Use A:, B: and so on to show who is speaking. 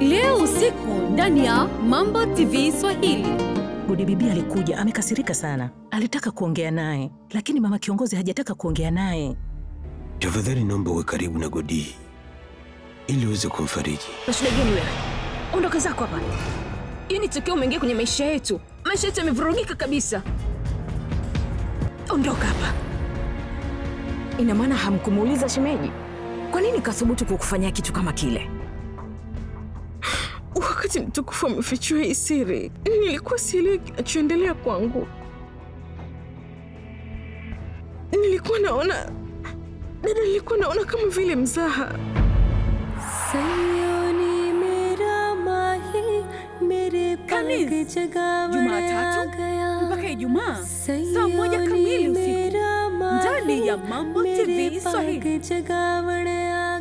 A: leo usiku ndani ya Mambo TV Swahili.
B: Gudi bibi alikuja amekasirika sana, alitaka kuongea naye, lakini mama kiongozi hajataka kuongea naye.
C: Tafadhali naomba uwe karibu na Godi ili uweze kumfariji.
D: Na shida gani wewe? Ondoka zako hapa. Yaani tokea umeingia kwenye maisha yetu, maisha yetu yamevurugika kabisa. Ondoka hapa. Ina maana hamkumuuliza shemeji? Kwa nini kathubutu kukufanyia kitu kama kile?
E: Wakati mtukufu amefichua hii siri, nilikuwa sielewi kinachoendelea kwangu. Nilikuwa naona dada, nilikuwa naona kama vile mzaha.
A: Kamis, Jumatatu mpaka Ijumaa saa moja kamili usiku ndani ya Mambo TV Swahili.